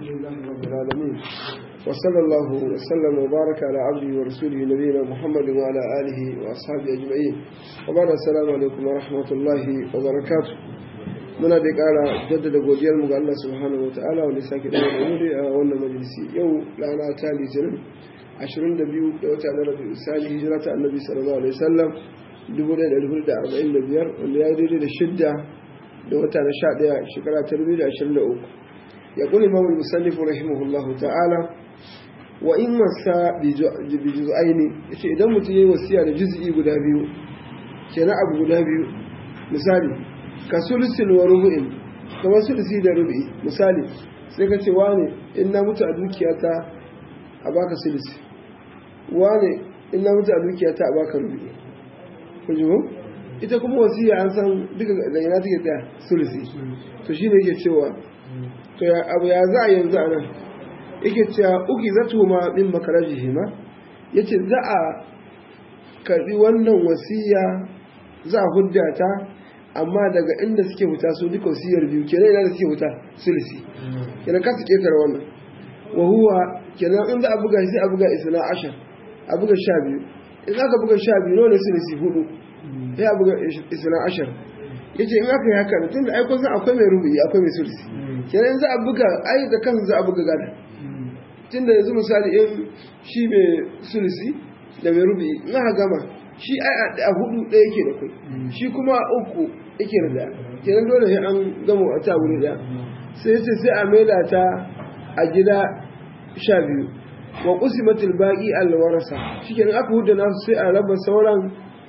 الحمد لله رب العالمين وصلى الله وسلم وبارك على عبده ورسوله نبينا محمد وعلى آله وأصحابه أجمعين وبعد السلام عليكم ورحمة الله وبركاته muna da ƙara jaddada godiyar mu ga Allah subhanahu wataala wanda sake da wuri a wannan majalisi yau rana ta litinin 22 da wata na rabi sani hijira ta annabi sallallahu alaihi wasallam 1445 wanda ya daidai da shidda da wata na 11 shekara ta 2023 ya kuli imam musannif rahimahullah ta'ala wa in wasa bi juz'aini yace idan mutum yayi wasiya da juz'i guda biyu kenan abu guda biyu misali ka sulusin wa rubu'in kamar sulusi da rubu'i misali sai ka ce wane in na mutu a dukiyata a baka sulusi wane in na mutu a dukiyata a baka rubu'i ku ji ita kuma wasiya an san duka da yana take ta sulusi to shine yake cewa to ya abu ya za a yanzu a nan yake cewa uki zatu ma min makarajihima yace za a karbi wannan wasiya za a hudda ta amma daga inda suke wuta su duka wasiyar biyu kenan ina da suke wuta sulsi kenan ka su ketare wannan wa huwa kenan inda a buga sai a buga isna ashar a buga sha biyu in aka buga sha biyu ne sulsi hudu sai a buga isna ashar yace in aka yi haka tun da aikon san akwai mai rubuyi akwai mai sulsi kenan za a buga ai da kansu za a buga gada tun da yanzu misali in shi mai sulsi da mai rubuyi in aka gama shi a hudu ɗaya yake da kai shi kuma uku yake da ɗaya kenan dole sai an gama a ta wuri ɗaya sai ce sai a maida ta a gida sha biyu wa kusimatul baqi alwarasa shikenan aka huda nasu sai a raba sauran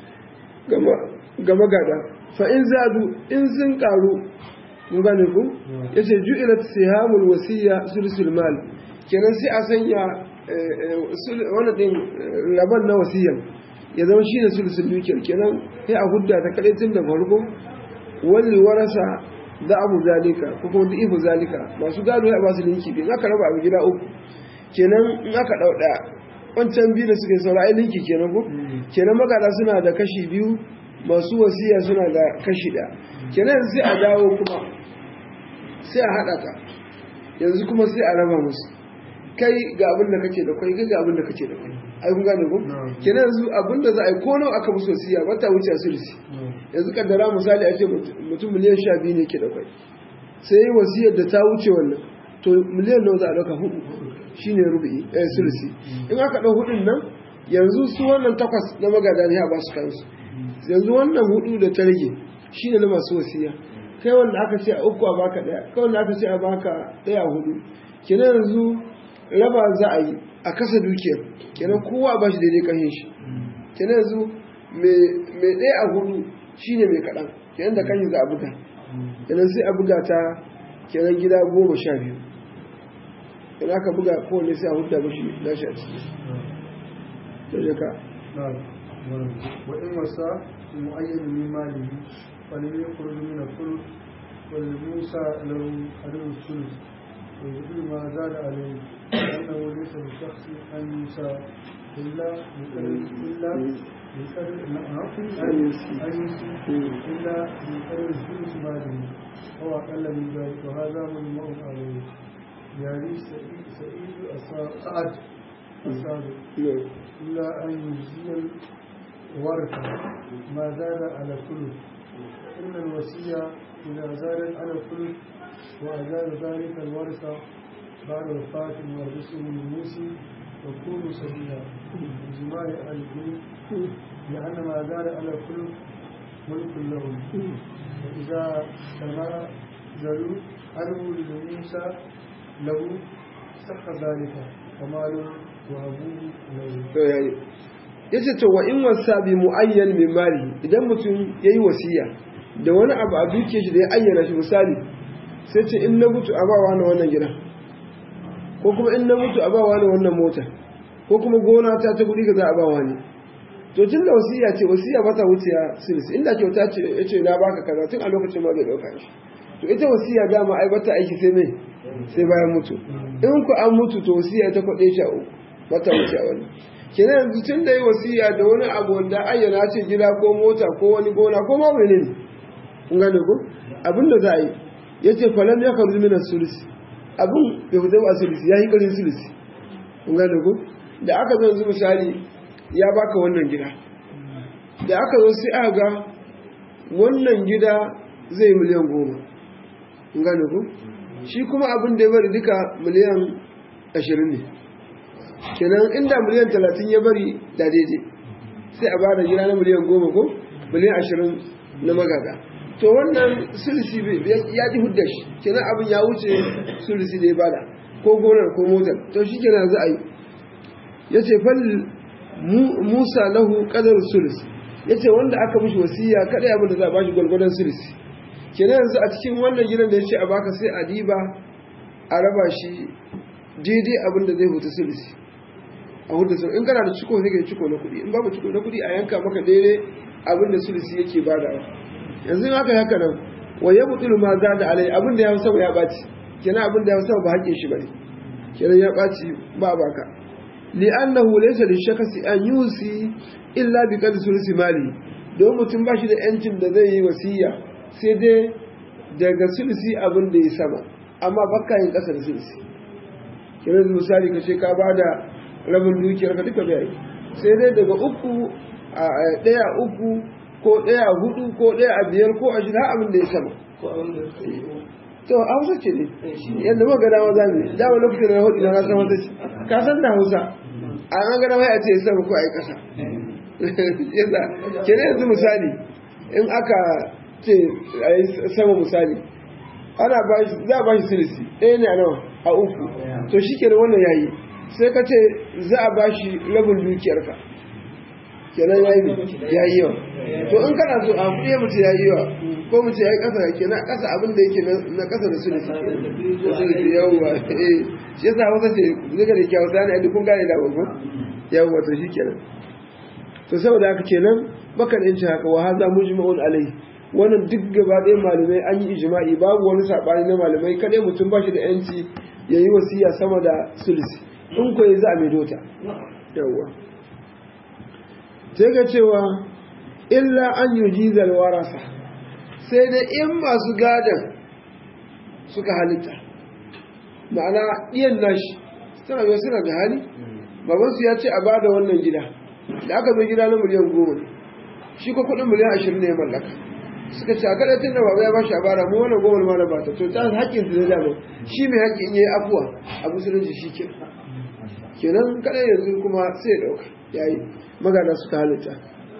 gama gada fa in zadu in sun karu mun gane ku yace ju'ilat sihamul wasiyya sulsul mal kenan sai a sanya wannan din laban na wasiyyan ya zama shi ne sulusun dukiyar kenan sai a hudda ta kaɗai tun da farko wani warasa za abu zalika ko kuma da ihu zalika masu gado ya ba su linki biyu aka raba abu gida uku kenan in aka ɗau ɗaya wancan biyu da suka yi saura ai linki kenan ko kenan magada suna da kashi biyu masu wasiya suna da kashi ɗaya kenan sai a dawo kuma sai a haɗa ta yanzu kuma sai a raba musu kai ga abin da kake da kai ga abin da kake da kai ai kun gane ko kenan yanzu abin da za a yi ko nawa aka musu wasiya ba ta wuce sulsi yanzu kaddara misali a ce mutum miliyan sha biyu ne ke da kai sai yi wasiyar da ta wuce wannan to miliyan nawa za a dauka hudu shine rubu'i eh sulsi in aka dau hudun nan yanzu su wannan takwas na magada ne a ba su kansu yanzu wannan hudu da ta rage shine na masu wasiya kai wanda aka ce a uku a baka daya kai wanda aka ce a baka daya hudu kenan yanzu raba za a yi a kasa dukiyar kenan kowa ba shi daidai kashin shi kenan yanzu mai ɗaya a hudu shine mai kaɗan kenan da kashin za a buga kenan sai a buga ta kenan gida goma sha biyu kenan aka buga kowane sai a hudu ba shi nashi a ciki da jaka وإن وسى معين من ماله ولم يخرج من الثلث ولموسى له حلول الثلث ويقول ما زاد عليه أنه ليس للشخص أن يسى إلا إلا بقدر أن يسي إلا بقدر ثلث ماله أو أقل من ذلك وهذا هو الموت عليه يعني سعيد سعيد سعد السابق إلا أن يجزي الورثة ما زاد على الثلث إن الوصية إذا زادت على الثلث وأزال ذلك الورثة بعد وفاة مورثه الموسي وكونوا سبيلا بجماع أهل البيت لأن ما زال على الثلث ملك لهم وإذا تنازلوا عنه لموسى له صح ذلك وماله وأبوه له yace to wa in wasa bi muayyan min mali idan mutum yayi wasiya da wani abu a duke shi da ya ayyana shi misali sai ce in na mutu a bawa na wannan gida ko kuma in na mutu a bawa na wannan mota ko kuma gona ta ta guri ga za a bawa ne to tun da wasiya ce wasiya ba ta wuce silsi inda kyauta ce ya ce na baka kaza tun a lokacin ma zai dauka shi to ita wasiya dama ai bata aiki sai mai sai bayan mutu in ku an mutu to wasiya ta kwaɗe shi a uku ba ta wuce a wani kenan yanzu tun da yi wasiya da wani abu wanda ayyana ce gida ko mota ko wani gona ko ma wani ne kun gane ko abin da za a yi ya ce falam ya karu mina sulsi abin bai fita ba sulisi ya yi ƙarin sulisi kun gane ku da aka zo yanzu misali ya baka wannan gida da aka zo sai aka ga wannan gida zai yi miliyan goma kun gane ku shi kuma abin da ya bari duka miliyan ashirin ne kenan inda miliyan talatin ya bari da daidai sai a bada gida na miliyan goma ko miliyan ashirin na magada to wannan sulisi ya ji hudda shi kenan abin ya wuce sulisi da ya bada ko gonar ko motar to shi kenan za a yi ya ce fal musa lahu kadar sulis ya ce wanda aka mishi wasiya kada abin da za a bashi gwalgwadon sulisi kenan yanzu a cikin wannan gidan da ya ce a baka sai a diba a raba shi daidai abin da zai hutu sulisi a hudu sun in kana da ciko sai kai ciko na kuɗi in babu ciko na kuɗi a yanka maka daidai abin da sulisi yake badawa yanzu in aka haka nan wa ya butulu ma za da alai abin da ya sama ya ɓaci kenan abin da ya sama ba haƙƙin shi bane kenan ya ɓaci ba baka li'annahu laysa lishakasi an yusi illa bi qadri sulisi mali don mutum ba shi da yancin da zai yi wasiya sai dai daga sulisi abin da ya sama amma baka yin ƙasa da sulisi kenan misali ka ce ka bada rabin dukiyar ka duka bai sai dai daga uku a ɗaya uku ko ɗaya hudu ko ɗaya a biyar ko a shida abin da ya sama to a hausa ce ne yadda muka gada maza ne dama lokacin da na hudu na san wata ce ka san da hausa a an gada mai a ce sama ko a yi ƙasa yadda ke ne yanzu misali in aka ce a yi sama misali ana za a ba shi silisi ɗaya ne a nawa a uku to shi ke wannan yayi sai ka ce za a ba shi rabin dukiyarka kenan ya yi ya yi yawa to in kana so a kuɗe mace ya yi yawa ko mace ya yi ƙasa kenan ƙasa abin da yake na ƙasa da sulisi da sulisi yawwa eh shi yasa wata ce zuga da kyau sani a kun gane da babban yawwa to shi kenan to saboda haka kenan baka da yanci haka wa haza mujma'un alai wannan duk gaba ɗaya malamai an yi ijma'i babu wani saɓani na malamai kadai mutum ba shi da yanci ya yi wasiya sama da sulisi in ko za a mai dota yawwa sai ga cewa illa an yi jizar warasa sai da in masu gadon suka halitta ma'ana iyan nashi suna mai suna da hali babansu ya ce a ba da wannan gida da aka zo gida na miliyan goma ne shi ko kudin miliyan ashirin ne ya mallaka suka ce a kada tun da baba ya ba shi a bara mu wannan goma ma na ba ta to ta haƙƙin su ne dama shi mai haƙƙin ya yi afuwa a musulunci shi ke kenan kada yanzu kuma sai ɗauka yayi magana suka halitta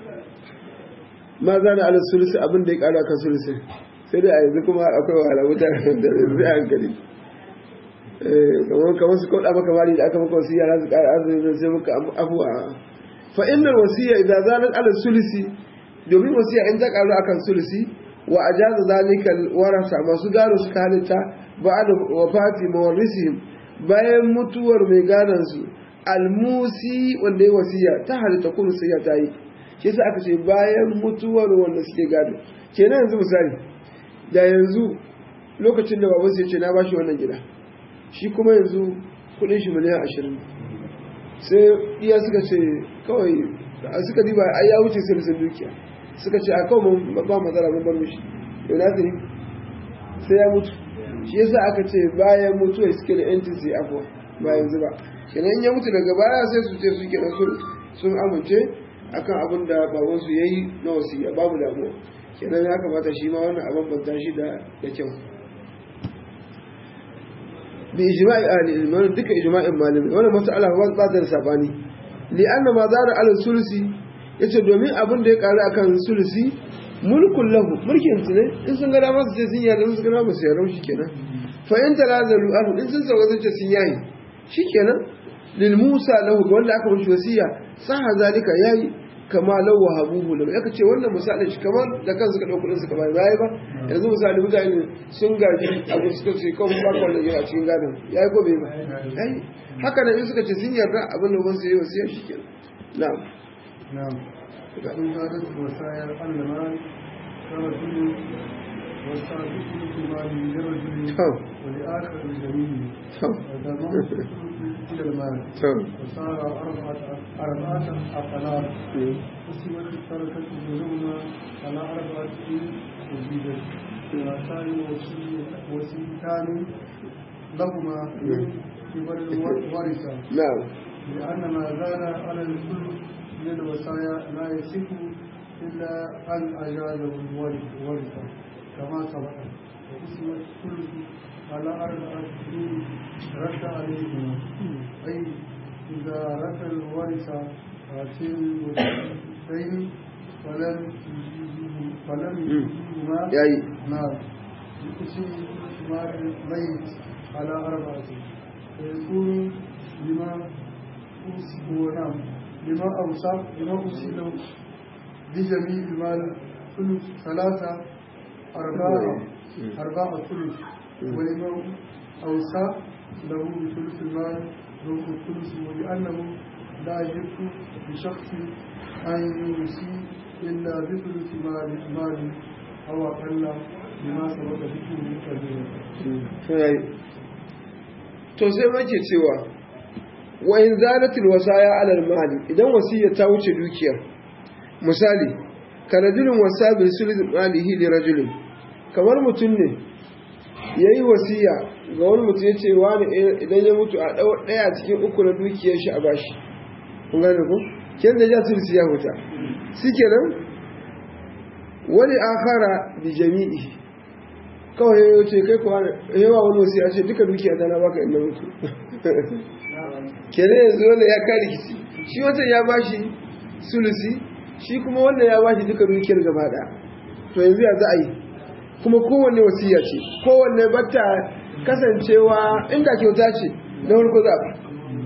ma za na alin sulusi abin da ya kara kan sulusi sai dai a yanzu kuma akwai wahala mutane da zai hankali kamar kamar su kauɗa maka mali da aka maka wasiya na su ƙara azumin sai muka afuwa fa inna wasiya idan zalat alin sulusi domin wasiya in ta karu akan sulusi wa ajaza zalika warasa masu gado suka halitta ba'da wafati mawarrisihim bayan mutuwar mai gadon su almusi wanda ya wasiya ta halitta kuma sai ta yi shi yasa aka ce bayan mutuwar wanda suke gado kenan yanzu misali da yanzu lokacin da babansa ya ce na bashi wannan gida shi kuma yanzu kudin shi miliyan ashirin sai iya suka ce kawai suka diba ai ya wuce silisin dukiya suka ce a kawai ba matsala mun bar mishi yau na sai ya mutu shi yasa aka ce bayan mutuwa suke da yancin sai afuwa ba yanzu ba kenan ya mutu daga baya sai su ce su kenan sun amince akan abin da babansu ya yi na wasiya babu damuwa kenan ya kamata shi ma wannan abin banta shi da da kyau bi ijma'i ahli ilmi wannan duka ijma'in malami wannan mas'ala ba ta da sabani li anna ma zara ala sulsi yace domin abin da ya karu akan sulsi mulkun lahu mulkin su ne in sun ga dama su ce sun yarda sun ga dama su yarda shi kenan fa in talazalu anhu in sun sauka sun ce sun yayi shikenan lil Musa lahu ga wanda aka mishi wasiya saha zalika yayi kama law wahabuhu lahu yaka ce wannan misalin shi kamar da kansu ka dauki su kamar yayi ba yanzu misali mutane sun gaji abu suka ce kawai ba ko wannan a cikin gadon yayi ko bai ba yayi haka nan in suka ce sun yarda abin da ban su yi wasiya shikenan na'am na'am in hadis wasayar annama kama tunu wasabiqu mali lirajuli wa li akhar al-jamil إلى المال وصار أربعة أربعة أقلام قسمت التركة بينهما على أربعة وزيدت ثلاثان وسيتان لهما من قبل الورثة na'am لأن ما زال على الكل من الوصايا لا يصح إلا أن أجازه الورثة كما سبق واسم الثلث على أربعة سنين رد عليهما أي إذا رد الورثة هاتين الوصيتين فلم يجيزه- فلم يجيزهما yayi نعم يقسم مال الميت على أربعة فيكون لما أوصي ونعم لما أوصى لما أوصي له بجميع المال ثلث ثلاثة أربعة أربعة ثلث ولما أوصى له بثلث المال ربع الثلث ولأنه لا يجب لشخص أن يوصي إلا بثلث مال مال أو أقل لما سبق ذكره كبيرا to yayi to sai muke cewa wa in zalatil wasaya ala al-mali idan wasiyya ta wuce dukiyar misali karajulun wasa bil sulh malihi li rajulin kamar mutum ne yayi wasiya ga wani mutum yace wani idan ya mutu a dau daya cikin uku na dukiyar shi a bashi kun gane ko kin da ya sulsi ya huta shikenan wani akhara bi jami'i kawai ya ce kai kuwa yawa wani wasu ya ce duka dukiya ta na baka inda mutu kenan yanzu wanda ya kare kici shi wancan ya bashi sulusi shi kuma wanda ya bashi duka dukiyar gaba ɗaya to yanzu ya za a yi kuma kowanne wasiya ce kowanne bata kasancewa inda kyauta ce na farko za a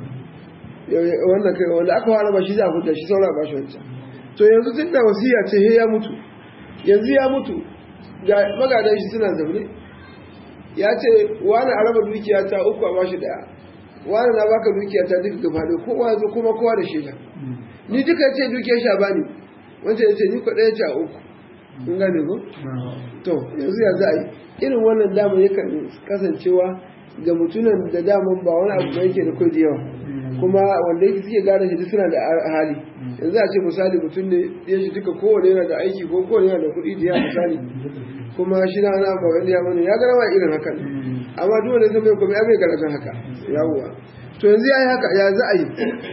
wannan kai wanda aka fara ba shi za a huta shi saura ba shi wancan to yanzu tun da wasiya ce he ya mutu yanzu ya mutu ga magadan shi suna zaune ya ce wani a raba dukiya ta uku a bashi daya wani na baka dukiya ta duka gaba ɗaya kowa ya zo kuma kowa da shaida ni duka ya ce dukiyar sha bani wancan ya ce ni kwaɗaya ce a uku in gane ko to yanzu ya za a yi irin wannan damar yakan kasancewa ga mutunan da daman ba wani abu da yake da kai da yawa kuma wanda yake suke gane shi duk suna da hali yanzu a ce misali mutum ne ya shi duka kowane yana da aiki ko kowane yana da kuɗi da yawa misali kuma shi na ana ba wani ya mana ya gara ma irin haka ne amma duk wanda zai mai kuma ya mai garajin haka yawuwa to yanzu ya yi haka ya za a yi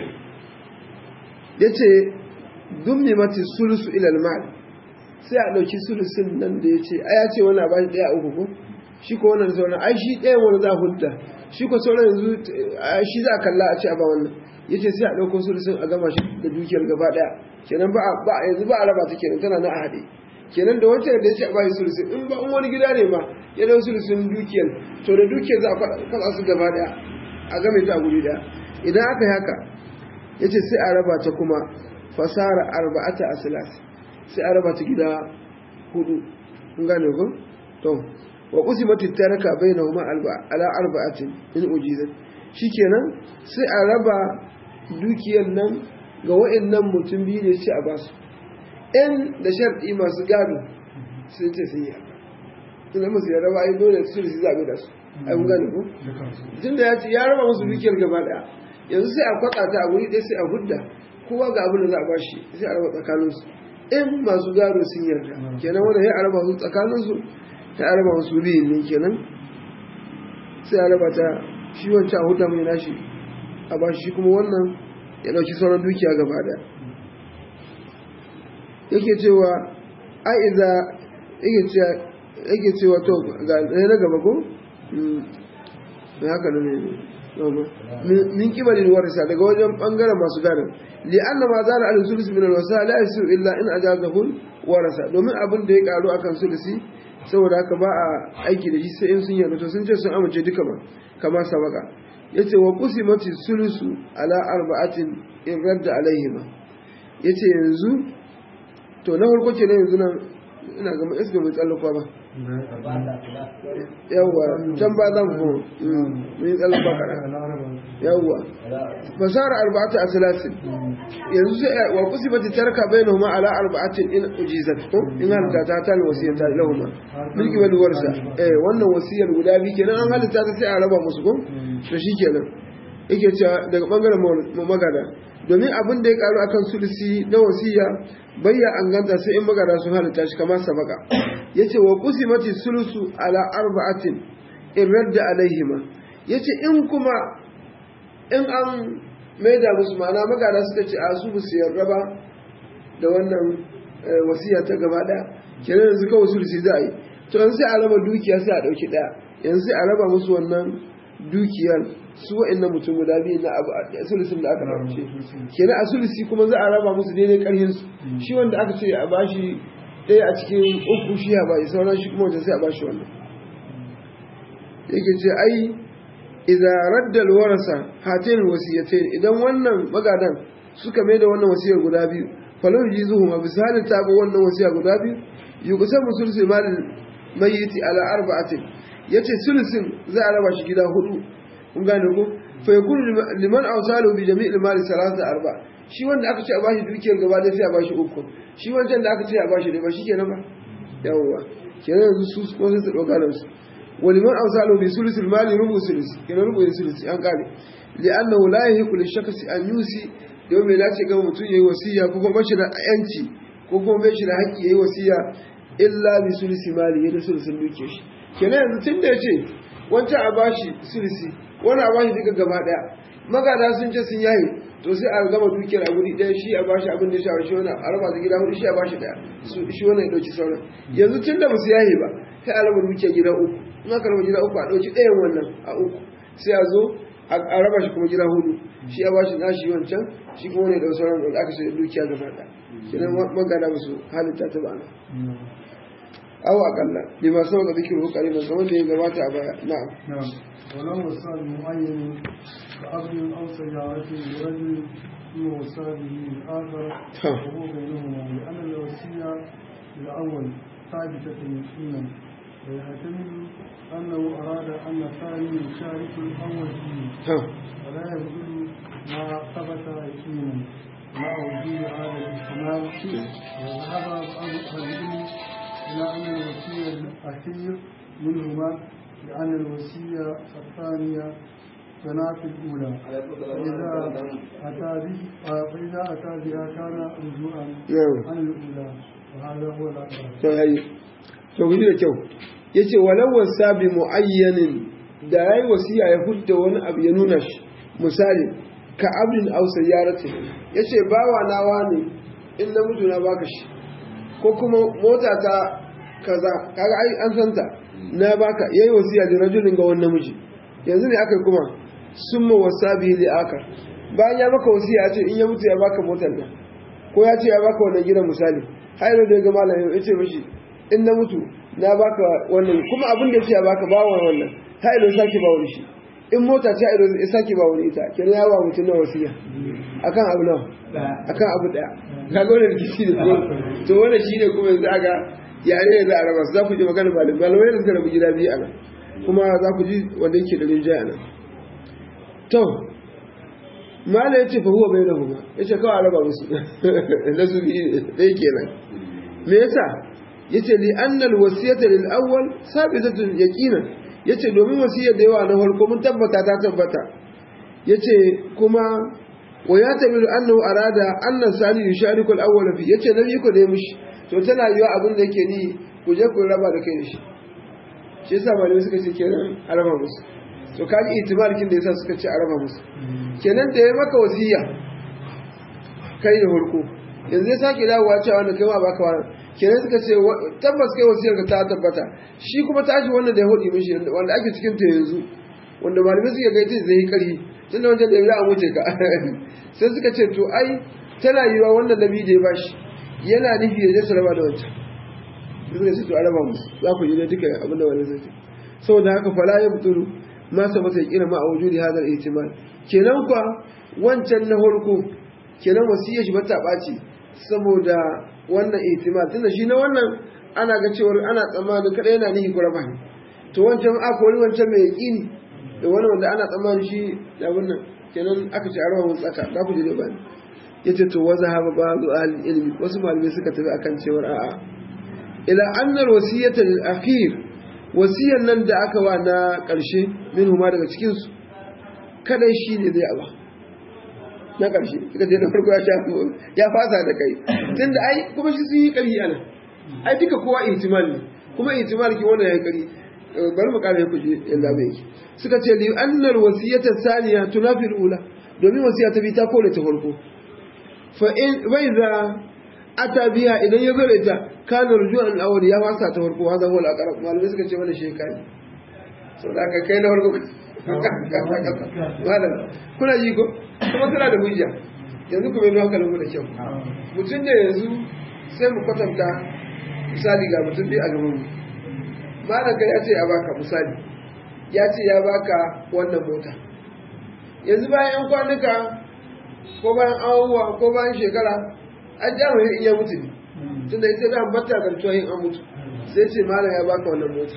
ya ce dummi mati sulusu ilal mal sai a ɗauki sulusin nan da ya ce a ya ce wani a bashi ɗaya uku ko shi ko wannan sauran ai shi ɗaya wani za a hudda shi ko sauran yanzu shi za a kalla a ce a ba wannan ya ce sai a ɗauko sulusin a gama shi da dukiyar gaba ɗaya kenan ba a yanzu ba a raba ta kenan tana na a haɗe kenan da wancan da ya ce a bashi sulusin in ba in wani gida ne ma ya ɗau sulusin dukiyar to da dukiyar za a faɗa su gaba ɗaya a game ta a guri ɗaya idan aka yi haka ya ce sai a raba ta kuma fasara arba'ata a silasi sai a raba ta gida hudu kun gane ku to wa qusimati taraka bainahuma ala arba'atin in ujizat shikenan sai a raba dukiyar nan ga wa'annan mutum biyu ne sai a basu ɗan da sharɗi masu gado sun ce sun yi tunda musu ya raba ai dole su su zabe da su ai kun gane ku tunda ya ce ya raba musu dukiyar gaba daya yanzu sai a kwatsa ta a wuri ɗaya sai a hudda kowa ga abin da za a bashi sai a raba tsakaninsu in masu gado sun yarda kenan wanda ya araba su tsakaninsu ta araba wasu biyun ne kenan sai a raba ta shi wancan a huta mai nashi a ba shi kuma wannan ya ɗauki sauran dukiya gaba da yake cewa aiza yake cewa to ga ɗaya na gaba ko na haka ne min kibalin warisa daga wajen bangaren masu gadon li'anna ma zana al sulus min al wasa la yasu illa in ajazahu warasa domin abin da ya karu akan sulusi saboda haka ba a aiki da shi sai in sun yarda to sun ce sun amince duka ma kama sabaka yace wa qusimati sulusu ala arba'atin in radda alaihima yace yanzu to na farko ce na yanzu nan ina ga mu iska mai tsallakwa ba yawwa can ba zan ko mun yi tsallakwa kaɗan yawwa fasara arba'atu a salasin yanzu sai wa kusibati tarka bainahuma ala arba'atin in ujizat ko in halitta ta ta wasiyata lahuma milki wal warsa eh wannan wasiyar guda biyu kenan an halitta ta sai a raba musu ko to shikenan yake cewa daga bangaren magana domin abin da ya karu akan sulusi na wasiya bayya an ganta sai in magana sun halitta shi kamar sabaka yace wa qusimati sulusu ala arba'atin in radda alaihima yace in kuma in an maida musu ma'ana magana suka ce a su su yarda ba da wannan wasiya ta gaba daya kenan yanzu kawai sulsi za a yi to yanzu sai a raba dukiya sai a dauki daya yanzu sai a raba musu wannan dukiyar su wa'annan mutum guda biyu na abu a sulsin da aka raba kenan a sulsi kuma za a raba musu daidai karhin su shi wanda aka ce a bashi ɗaya a cikin uku shi ya bashi sauran shi kuma wajen sai a bashi wannan yake ce ai idza radda alwarasa hatin wasiyatayn idan wannan magadan suka mai da wannan wasiyar guda biyu falau jizuhu ma bisali ta ga wannan wasiya guda biyu yuqsamu sulsul mal mayyiti ala arba'atin yace sulsin za a raba shi gida hudu kun gane ko fa yakun liman awsalu bi jami'il mal salasa arba shi wanda aka ce a bashi dukiyar gaba da sai a bashi uku shi wancan da aka ce a bashi ne ba shi kenan ba yawwa kenan yanzu su ko sai su dauka da su ولمن أوصاله بثلث المال ربع ثلث كنا ربع ثلث أن قال لأنه لا يحق للشخص أن يوصي يوم لا تجمع متون يي وصية كوكو بشر أنتي كوكو بشر حق يي وصية إلا بثلث مال يد ثلث دوكيش kenan yanzu tun da ya ce wancan a bashi sulisi wani a bashi duka gaba daya magada sun ce sun yayi to sai a gama dukiyar a guri daya shi a bashi abin da ya shawo shi wani a raba da gida hudu shi a bashi daya shi wani ya dauki sauran yanzu tun da ba su yayi ba kai a raba dukiyar gida uku in aka raba gida uku a ɗauki ɗayan wannan a uku sai a zo a raba shi kuma gida hudu shi ya bashi nashi wancan shi kuma wani da sauran da aka sai dukiya gaba ɗaya kenan magana musu halitta ta bana aw akalla bi ma sau da zikiru kariman kamar da ya gabata a baya na'am نعم ولو وصال معين كأب أو سيارة لرجل ثم وصى به الآخر وهو بينهما لأن الوصية الأول ثابتة يقينا ويحتمل أنه أراد أن الثاني يشارك الأول فيه ولا يبدل ما ثبت يقينا مع وجود هذا الاحتمال وذهب بعض العلم إلى أن الوصية الأخير منهما لأن الوصية الثانية تنافي الأولى فإذا أتى به فإذا أتى بها كان رجوعا عن الأولى وهذا هو الأقرب. to guji da kyau yace walau wasa bi muayyanin da yayi wasiya ya hudda wani abu ya nuna shi misali ka abdin aw sayyarati yace bawa nawa ne in na mutu na baka shi ko kuma mota ta kaza kaga ai an santa na baka yayi wasiya da rajulin ga wannan miji yanzu ne aka kuma summa wasa bi li akar bayan ya maka wasiya ya ce in ya mutu ya baka motar nan ko ya ce ya baka wannan gidan misali har da ga malamin ya ce mishi in na mutu na baka wannan kuma abin da ya baka ba wa wannan ta ido sake ba wani shi in mota ta ido ya sake ba wani ita kenan ya ba mutum na wasiya akan abu nawa akan abu daya kaga wannan rikici ne ko to wannan shine kuma yanzu aga yare ne za a raba za ku ji magana malam malamai da suka rabu gida biyu a nan kuma za ku ji wanda yake da rinjaye a nan to mala ya ce fa huwa bai da huma ya ce kawai a raba musu na su biyu ɗaya kenan me yasa yace li annal wasiyata lil awwal sabitatun yaqinan yace domin wasiyar da yawa na farko mun tabbata ta tabbata yace kuma wa ya tabiru annahu arada anna sani yushariku al awwal fi yace nabi ko dai mushi to tana yiwa abin da yake ni ku je ku raba da kai da shi shi yasa malamai suka ce kenan a raba musu to kaji itimalkin da yasa suka ce a raba musu kenan da ya maka wasiya kai da farko yanzu ya sake dawowa cewa wanda kai ma baka wani kenan suka ce tabbas kai wasiyar ka ta tabbata shi kuma tashi wannan da ya hudu mishi wanda ake cikin ta yanzu wanda malamai suke ga ita zai yi karhi tunda wancan da ya wuce ka sai suka ce to ai tana yiwa wannan nabi da ya bashi yana nufi ya je su raba da wancan suka ce to a raba musu za ku ji da duka abin da wani zai ce saboda haka fala ya fituru ma sa masa kira ma a wujudi hadal ihtimal kenan kwa wancan na farko kenan wasiyar shi ba ta ɓaci saboda wannan ihtimal tunda shi na wannan ana ga cewar ana tsammanin kada yana nihi kurama ne to wancan aka wani wancan mai yaƙini da wani wanda ana tsammanin shi da wannan kenan aka ce arawa mun tsaka za ku ji da bani yace to wa zahaba ba'du ahli ilmi wasu malamai suka tafi akan cewar a'a ila annar wasiyata lil akhir wasiyan nan da aka wa na karshe minhu ma daga cikin su kada shi ne zai aba na ƙarshe suka ce na farko ya sha ya fasa da kai tunda ai kuma shi sun yi ƙarfi ana ai duka kowa ihtimal ne kuma ihtimal ki wannan ya ƙari bari mu kare ku ji yanda bai yake suka ce li annal wasiyata saniya tunafi ula domin wasiya ta bi ta kore ta farko fa in bai za ata biya idan ya zo da ita kana rujuan al-awwal ya wasa ta farko hada huwa al-aqrab malamai suka ce wannan shekai saboda ka kai na farko malam kuna ji ko kuma tana da hujja yanzu kuma yi hankalin mu da kyau mutum ne yanzu sai mu kwatanta misali ga mutum dai a gaban mu malam ka ya ce ya baka misali ya ce ya baka wannan mota yanzu bayan yan kwanuka ko bayan awuwa ko bayan shekara an ja mai iya mutu ne tunda ita da ambata gartuwa yin an mutu sai ce malam ya baka wannan mota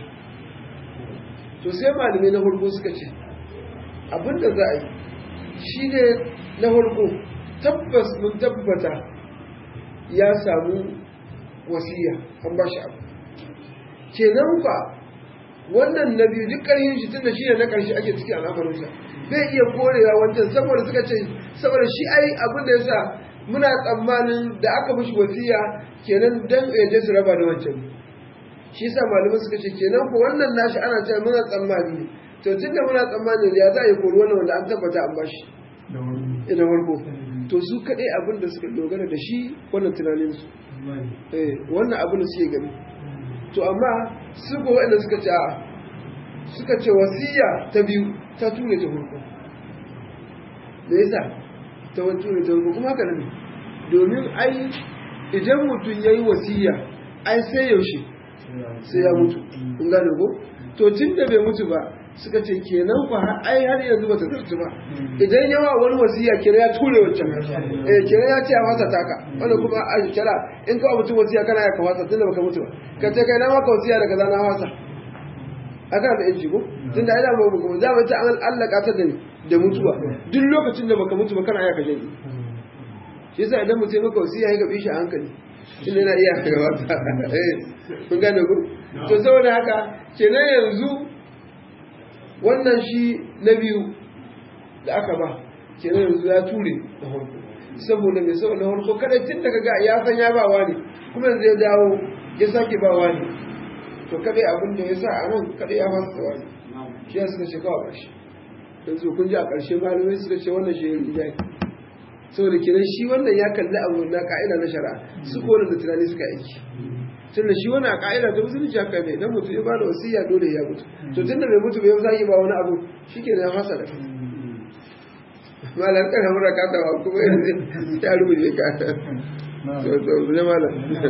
to sai malamai na farko suka ce abinda za a yi shi ne na farko tabbas mun tabbata ya samu wasiya an ba shi abu kenan fa wannan na biyu duk ƙarfin shi tunda shi ne na ƙarshe ake ciki al'amarinsa zai iya korewa wancan saboda suka ce saboda shi ai abin da ya sa muna tsammanin da aka mishi wasiya kenan dan ya je su raba da wancan shi yasa malamai suka ce kenan ko wannan nashi ana cewa muna tsammani ne to tunda muna tsammani ya za a yi kori wannan wanda an tabbata an bashi ina farko to su kaɗai abin da suka dogara da shi wannan tunanin su eh wannan abin da suke gani to amma su ko wanda suka ce a'a suka ce wasiya ta biyu ta ture ta farko me yasa ta wani ture ta farko kuma haka ne domin ai idan mutum ya yi wasiya ai sai yaushe sai ya mutu kun gane ko to tun da bai mutu ba suka ce kenan ku ai har yanzu bata zartu ba idan yawa wani wasiya kenan ya ture wancan eh kenan ya ce a wasa taka wanda kuma a kira in ka mutu wasiya kana ya kawasa tun da baka mutu ba ka ce kai na maka wasiya daga zana wasa aka da yanci ko tunda ina ba mu za mu ta an allaka ta da da mutuwa duk lokacin da baka mutu ba kana ya ka jani shi yasa idan mutum maka wasiya ya gabe shi a hankali inda yana iya gabata eh kun gane ku to saboda haka kenan yanzu wannan shi na biyu da aka ba kenan yanzu ya ture da harko saboda mai saboda harko kada tun daga ga ya san ya ba wani kuma yanzu ya dawo ya sake ba wani to kada abin da ya sa a nan kada ya fasa wani shi ya suka ce kawai ƙarshe yanzu kun ji a ƙarshe malamai suka ce wannan shi ya rinjaye saboda kenan shi wannan ya kalli abu na ka'ida na shari'a su ko da tunani suka aiki tunda shi wani a ka'ida ta musulunci haka ne dan mutum ya ba da wasiya dole ya mutu to tunda bai mutu bai zaki ba wani abu shike ya fasa da kai malam kan hamura ka ta kuma yanzu ya rubuce ka to to ne malam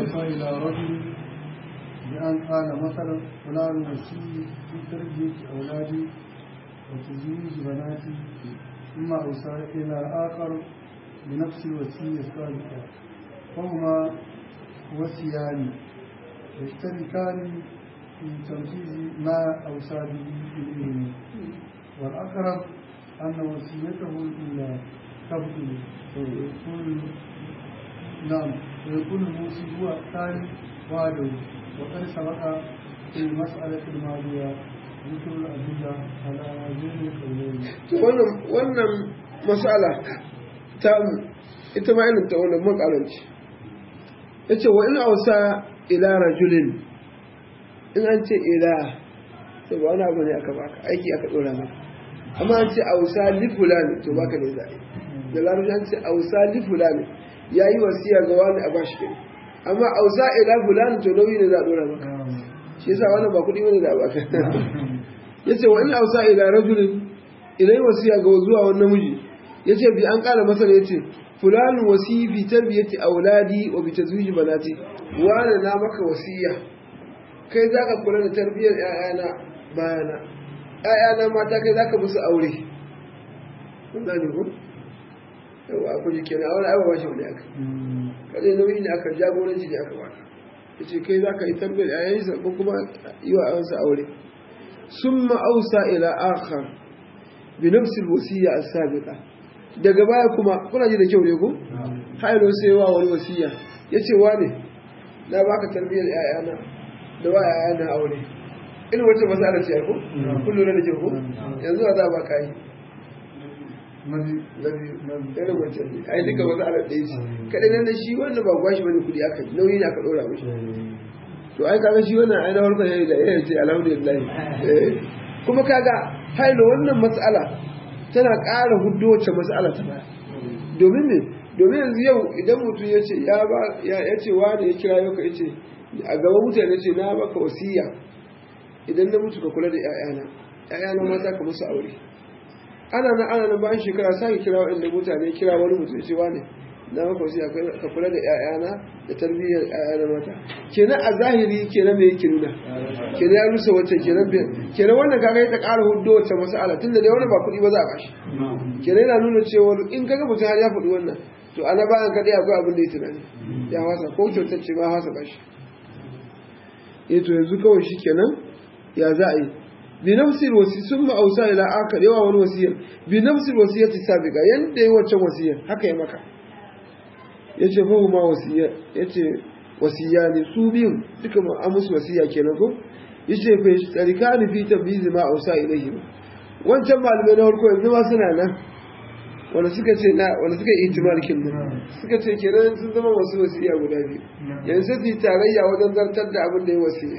بأن قال مثلا فلان وسي في تربية أولادي وتزويج بناتي ثم أوصى إلى آخر بنفس الوصية السابقة فهما وصيان يشتركان في تنفيذ ما أوصى به إليه والأقرب أن وصيته الأولى تبطل ويكون نعم ويكون الموصي هو الثاني وعده وقد سبق في المسألة الماضية ذكر الأدلة على هذين القولين. wannan mas'ala ta ita ma irin ta wannan makaranci yace wa in ausa ila rajulin in an ce ila to ba wani abu ne aka baka aiki aka dora maka amma an ce ausa li fulani to baka ne zai da larabci an ce ausa li fulani yayi wasiya ga wani a bashi kai amma ausa ila fulani to nauyi ne za a dora maka shi yasa wannan ba kudi bane da baka yace wa in ausa ila rajulin idan wasiya ga zuwa wani namiji yace bi an kala masa yace fulani wasi fi tarbiyati auladi wa bi tazwiji banati wani na maka wasiya kai zaka kula da tarbiyyar ƴaƴana bayana ƴaƴana mata kai zaka musu aure kun gane ko yawa ku ji kenan aure ai ba shi wani aka kada nauyi ne aka jagoranci ne aka baka yace kai zaka yi tarbiyyar ƴaƴansa ko kuma yi wa ƴaƴansa aure summa ausa ila akhar bi nafsi alwasiya as-sabiqa daga baya kuma kuna ji da kyau ne ko hayro sai wa wani wasiya yace wane na baka tarbiyyar ƴaƴana da wa ƴaƴana aure in wace masala ce ko kullu da ke ko yanzu za ba kai nabi nabi irin wace ai duka masala ɗaya ce kadai nan da shi wannan ba gwashi bane kudi aka nauyi ne aka dora mishi to ai kaga shi wannan ai na farko yayi da yayi ce alhamdulillah kuma kaga hailo wannan mas'ala tana ƙara huddo wacce mas'ala ta baya domin ne domin yanzu yau idan mutum ya ce ya ba ya ce wani ya kira yau ka ya ce a gaban mutane ce na baka wasiya idan na mutu ka kula da ƴaƴana ƴaƴana mata ka musu aure ana nan ana nan bayan shekara sai kira waɗanda mutane kira wani mutum ya ce wani na maka wasiya ka kula da ƴaƴana da tarbiyyar ƴaƴana mata kenan a zahiri kenan me yake nuna kenan ya rusa wacce kenan kenan wannan kaga ya ta ƙara huddo wacce mas'ala tunda da wani ba kuɗi ba za a bashi kenan yana nuna cewa in kaga mutum har ya faɗi wannan to ana bayan kaɗai akwai abin da ya tunani ya wasa ko kyautar ce ba wasa bashi eh to yanzu kawai shi kenan ya za a yi bi nafsil wasi sun ma'ausa ila akar yawa wani wasiyar bi nafsil wasiyar ta sabiga yanda yi wancan wasiyar haka ya maka ya ce fahu ma wasiyar ya ce wasiya ne su biyun duka an musu wasiya kenan ko ya ce fa tsarika ni fi tabbizi ma ausa ilaihi ba wancan malamai na farko yanzu ma suna nan wanda suka ce na wanda suka yi ihtimal kin nan suka ce kenan sun zama wasu wasiya guda biyu yanzu su yi tarayya wajen zartar da abin da ya wasiya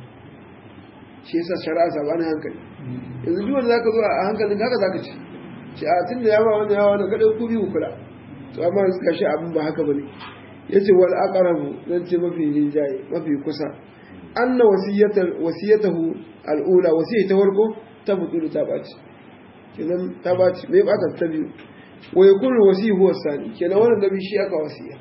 shi yasa shari'a sabanin hankali yanzu duk wanda zaka zo a hankalin haka zaka ci ce a tunda ya ba wanda ya wanda kada ku biyu kula to amma suka shi abin ba haka bane yace wal aqrabu zan ce mafi rinjaye mafi kusa anna wasiyatahu wasiyatahu al-ula wasiyata farko ta mutu ta baci kenan ta baci me ba ta biyu wa yakunu wasi huwa sani kenan wannan nabi shi aka wasiya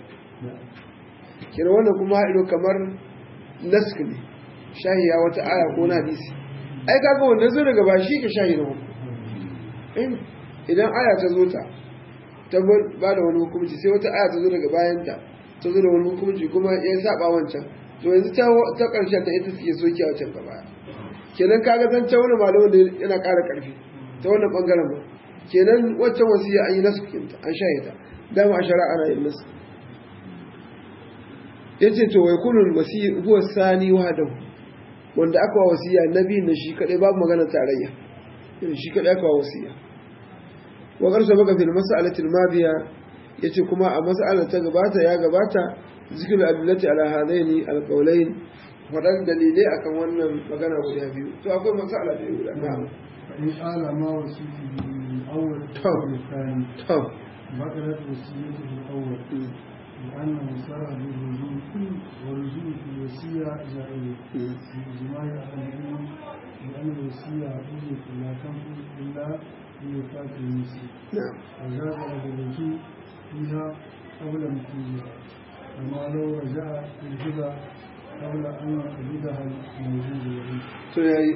kenan wannan kuma haɗo kamar nask ne shahiya wata aya ko na hadisi ai kaga wannan zai daga ba shi ka shahi na hukum idan aya ta zo ta ta ba da wani hukunci sai wata aya ta zo daga bayanta ta zo da wani hukunci kuma ya saba wancan to yanzu ta ta karshe ta ita suke soke wancan gaba kenan kaga zan ta wani malamin da yana ƙara ƙarfi ta wannan bangaren ba kenan waccan wasiya an yi nasu kinta an shaye ta dama a shari'a ana yin nasu yace to wai kunul wasi huwa sani wahdahu wanda aka wa wasiya nabi na shi kadai babu magana tarayya shi kadai aka wa wasiya wa qarsa baka fil mas'alati al-madiya yace kuma a mas'alar ta gabata ya gabata zikru adillati ala hadaini al-qawlain wadan dalilai akan wannan magana guda biyu to akwai mas'ala da guda na'am فإن قال ما وصيته بالأول طب. الثاني to بطلت وصيته الأول لأنه صار بالرجوع والرجوع في الوصية جائز بإجماع أهل العلم لأن الوصية عقيدة لا تنفذ إلا بوفاة المسلم na'am وجاز له الرجوع فيها قبل نفوذها كما لو رجع في الهبة قبل أن يقبضها الموجود له to yayi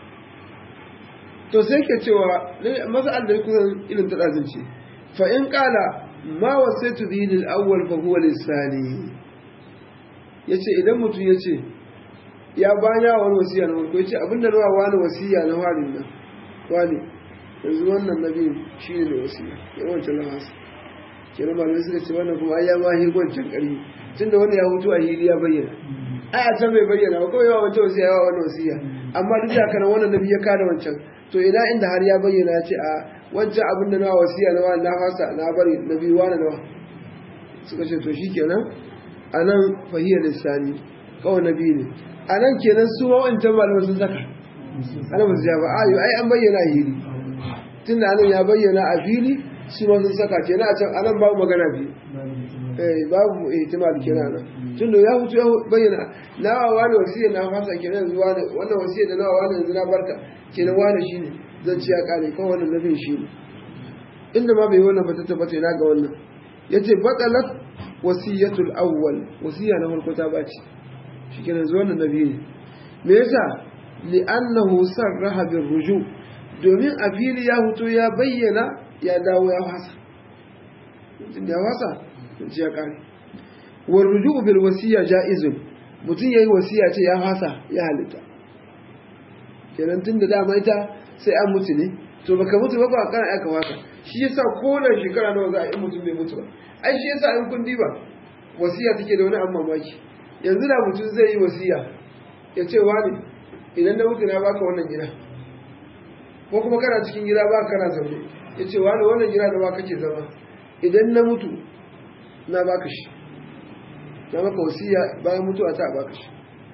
to sai ke cewa mas'al da kusan ilin ta dazinci fa in qala ma wasaitu bihi lil awwal fa huwa lis sani yace idan mutum yace ya banya wani wasiya na farko yace abinda na wani wasiya na farin nan wani yanzu wannan nabi shine mai wasiya ya wancan lahasa kenan malamai suka ce wannan kuma ai ya ma hirgwancin ƙarfi tunda wani ya hutu a hili ya bayyana ai a can bai bayyana ba kawai yawa wancan wasiya yawa wannan wasiya amma duk da kana wannan nabi ya kada wancan to ina inda har ya bayyana ya ce a wancan abin da nawa wasiya na wani na fasa na bari nabi wani nawa suka ce to shikenan anan fahiyar lissani kawai nabi ne anan kenan su ma wancan malamai sun saka ana ba su ja ba ayo ai an bayyana a hili tunda anan ya bayyana a fili su ma sun saka kenan a can anan babu magana biyu eh babu ihtimal kenan nan tunda ya hutu ya bayyana nawa wani wasiya na fasa kenan yanzu wani wannan wasiya da nawa wani yanzu na barka kenan wani shine zan ci ya kare ko wannan nabin shine inda ma bai wannan ba ta tabbata ina ga wannan yace batalat wasiyatul awwal wasiya na farko ta baci shikenan yanzu wannan nabi ne me yasa li'annahu sarraha bir ruju domin a fili ya hutu ya bayyana ya dawo ya fasa ya fasa ci ya kare war ruju'u bil wasiya ja'izun mutum yayi wasiya ce ya fasa ya halitta kenan tun da dama ita sai an mutu ne to baka mutu ba ba kana aka waka shi yasa ko da shekara nawa za a yi mutum bai mutu ba ai shi yasa in kun diba wasiya take da wani abu mamaki yanzu da mutum zai yi wasiya ya ce wani idan na mutu na baka wannan gida ko kuma kana cikin gida ba kana zaune ya ce wani wannan gida da ba kake zama idan na mutu na baka shi na maka wasiya bayan mutuwa ta baka shi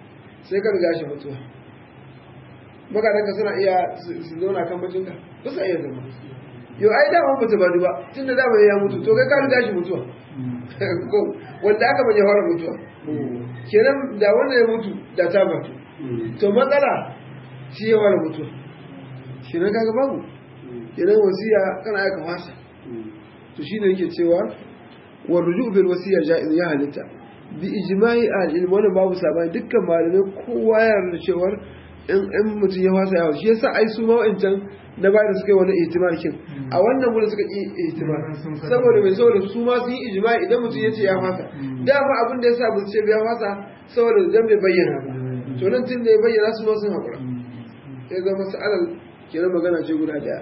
sai ka riga shi mutuwa magadanka suna iya su zauna kan bacinka ba sa iya zama yau ai dama ba ta badu ba tun da dama ya mutu to kai ka riga shi mutuwa ko wanda aka bane fara mutuwa kenan da wanda ya mutu da ta batu to matsala shi ya fara mutuwa shi ne kaga babu kenan wasiya kana aika fasa to shi ne yake cewa wa ruju bil wasiya ja'iz ya halitta bi ijma'i al ilm wannan babu sabani dukkan malamai kowa ya yarda cewa in in mutum ya fasa yawo shi yasa ai su ma wa'ancan na bayar suka yi wani ihtimal kin a wannan gurin suka yi ihtimal saboda mai saboda su ma sun yi ijma'i idan mutum ya ce ya fasa dama abin da yasa ba su ce ya fasa saboda dan bai bayyana ba to nan tun da ya bayyana su ma sun haƙura ya zama sa'alar kenan magana ce guda daya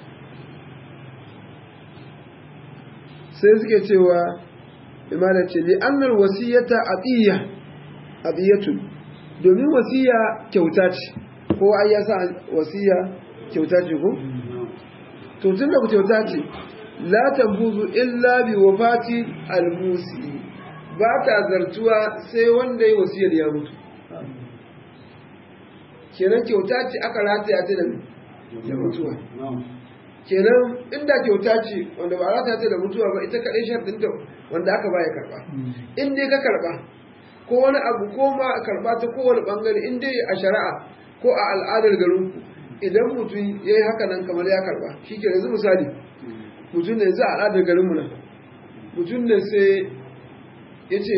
sai suke cewa imana ce li annal wasiyata atiya atiyatun domin wasiya kyauta ce ko ai ya sa wasiya kyauta ce ko to tunda ku kyauta ce la tambuzu illa bi wafati almusi ba ta zartuwa sai wanda ya wasiyar ya mutu kenan kyauta ce aka rataya ta da mutuwa kenan inda kyauta ce wanda ba rataya ta da mutuwa ba ita kaɗai sharɗin da wanda aka baya karɓa in dai ka karɓa ko wani abu ko ma a karɓa ta kowane ɓangare in dai a shari'a ko a al'adar garinku idan mutum ya yi haka nan kamar ya karɓa shi ke yanzu misali mutum ne yanzu a al'adar garinmu nan mutum ne sai ya ce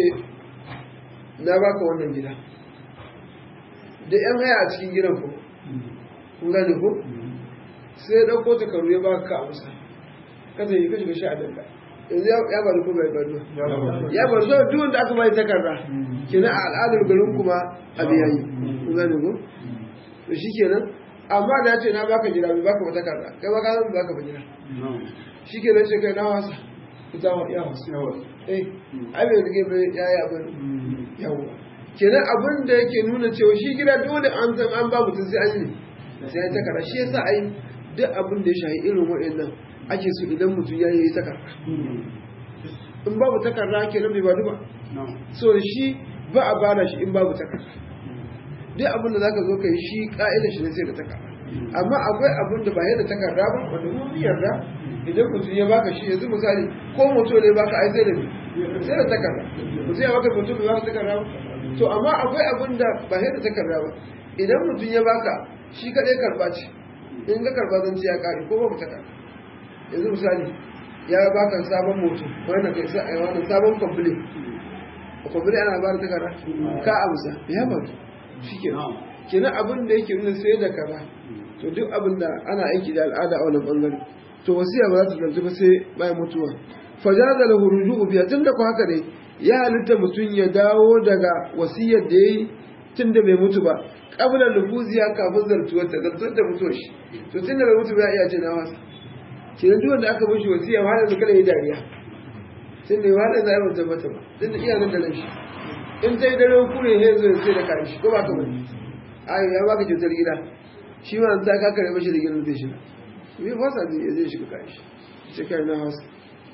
na baka wannan gida da yan haya a cikin gidan ku kun gane ko sai ya dauko takardu ya baka ka amsa ka zai ka shiga sha danda yanzu ya bari ko bai bari ya bari so duk wanda aka bai takarda kenan a al'adar garin kuma abu yayi kun gane ko to shikenan amma da ya ce na baka gida bai baka ba takarda kai ba ka san baka ba gida shikenan ce kai na wasa ita ya wasa eh ai bai rige bai yayi abin yawa kenan abin da yake nuna cewa shi gida dole an san an ba mutum sai an yi sai ya takara shi yasa ai duk abin da ya shahi irin waɗannan ake so idan mutum ya yi takara in babu takarda kenan bai badu ba so shi ba a bada shi in babu takarda duk abin da zaka zo ka yi shi ka'ida shi ne sai da takarda amma akwai abin da ba yadda takarda ba wanda mun yarda idan mutum ya baka shi yanzu misali ko mutum ne baka ai sai da sai da takarda mutum ya baka mutum bai baka takarda ba to amma akwai abin da ba sai da takarda ba idan mutum ya baka shi kadai karba ce in ga karba zan ci ya kare ko babu takarda yanzu misali ya baka sabon moto wannan kai sai wannan sabon complaint complaint ana ba da takarda ka amsa ya ba shikenan kenan abin da yake nuna sai da kaza to duk abin da ana aiki da al'ada a wannan bangare to wasiya ba za ta zanzu ba sai bayan mutuwa fajaza lahu ruju'u biya tunda ko haka ne ya halitta mutum ya dawo daga wasiyar da yayi tunda bai mutu ba qabla nufuziya kafin zartuwar ta zartuwar da mutuwar shi to tunda bai mutu ba ya ce na wasa kenan duk wanda aka mishi wasiya ma da kada yi dariya tunda ya hada zai mutu mata ba tunda iya nan da nan shi in sai dare kure ne zai sai da kai shi ko ba ka bane ayo ya baka kyautar gida shi ma ta ka kare mashi da gidan zai shiga bai fasa zai zai shiga kai shi sai kai na hausa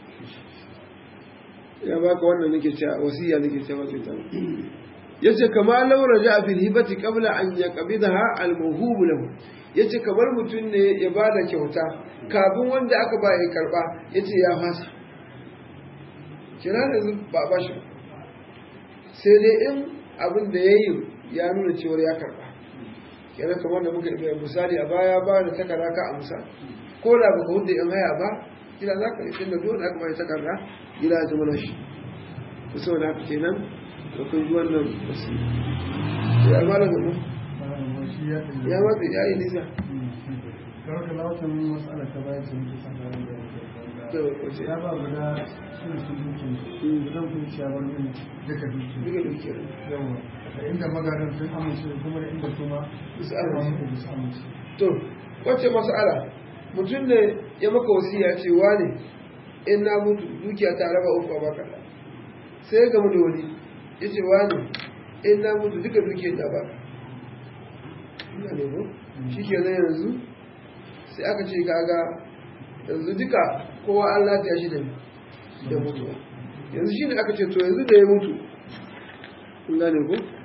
ya baka wannan nake cewa wasiya nake cewa sai ta yace kama law raja fil hibati qabla an yaqbidaha al mawhub lahu yace kamar mutun ne ya bada kyauta kafin wanda aka ba ya karba yace ya fasa kira da ba ba shi sai dai in abin da yayi ya nuna cewa ya karba kenan kamar da muka yi misali a baya ba da takarda ka amsa ko da baka hudu in haya ba gida za ka yi tunda dole aka bai takarda gida ya zama na shi to saboda haka kenan da kun ji wannan wasu ya ma da gaba ya matsa ya yi nisa kawai da lautan matsala ta bayan sun fi sanarar da to wace ya ba guda suna sun duki zan kun ciya wani yin duka duki duka duke yawa da inda magaran sun amince kuma da inda kuma Su amince. amince su amince to wacce mas'ala mutum ne ya maka wasiya ce wane in na mutu dukiya ta raba uku a baka sai ya gamu da wani ya ce wane in na mutu duka dukiyar da baka ina ne ko shi ke nan yanzu sai aka ce kaga yanzu duka kowa an lafiya shi da da mutuwa yanzu shi ne aka ce to yanzu da ya mutu kun gane ko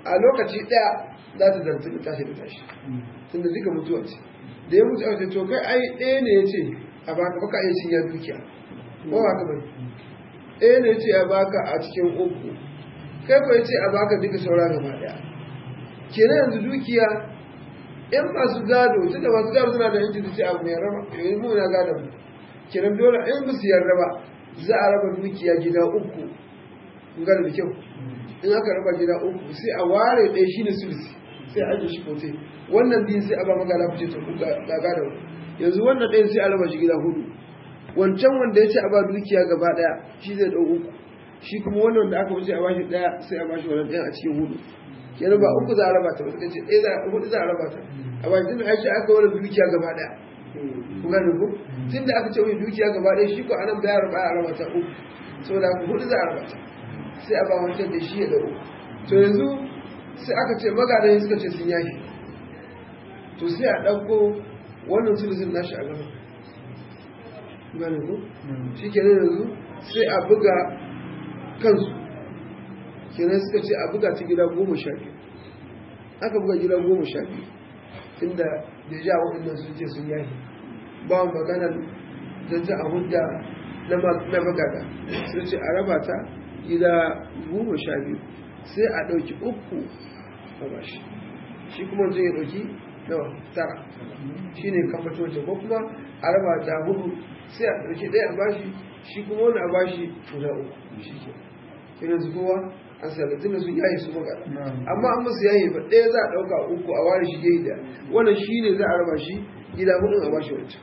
a lokaci ɗaya za ta zarta da tashi da tashi tunda duka mutuwa ce da ya mutu aka to kai ai ɗaya ne ya ce a baka baka iya cin ya dukiya ko ba ka bane ɗaya ne ya ce a baka a cikin uku kai ko ya ce a baka duka saura gaba ɗaya kenan yanzu dukiya in masu gado tunda masu gado suna da yanci su ce abu mai raba yanzu mu na gado mu kenan dole in ba su yarda ba za a raba dukiya gida uku kun gane da kyau in aka raba gida uku sai a ware ɗaya shine sulsi sai a ajiye shi kote wannan biyun sai a ba magana fice ta kuka gaga da yanzu wannan ɗayan sai a raba shi gida hudu wancan wanda ya ce a ba dukiya gaba ɗaya shi zai ɗau uku shi kuma wannan da aka wuce a bashi ɗaya sai a bashi wannan ɗayan a cikin hudu kenan ba uku za a raba ta ba suka ce ɗaya za a hudu za a raba ta a bashi tun da ya ce aka wani dukiya gaba ɗaya ku gane ku tun da aka ce wani dukiya gaba ɗaya shi ko anan bayar ba a raba ta uku saboda haka hudu za a raba ta sai a ba wancan da shi ya ɗau to yanzu sai aka ce magadan suka ce sun yaki to sai a ɗauko wannan sulusun nashi a gaba gane ku shi kenan yanzu sai a buga kansu kenan suka ce a buga ta gida goma sha biyu aka buga gida goma sha biyu inda da ja waɗannan sun ce sun yaki ba maganar don ta a hudda na magada sun ce a raba ta gida goma sha biyu sai a ɗauki uku a bashi shi kuma zai ɗauki nawa tara shi ne kamfato ce ko kuma a raba ta hudu sai a ɗauki ɗaya a bashi shi kuma wani a bashi guda uku shi ke irin su kowa an sallatin da sun yayi su magana amma an musu yayi ba ɗaya za a ɗauka uku a ware shi yayi da wannan shi ne za a raba shi gida hudun a bashi wancan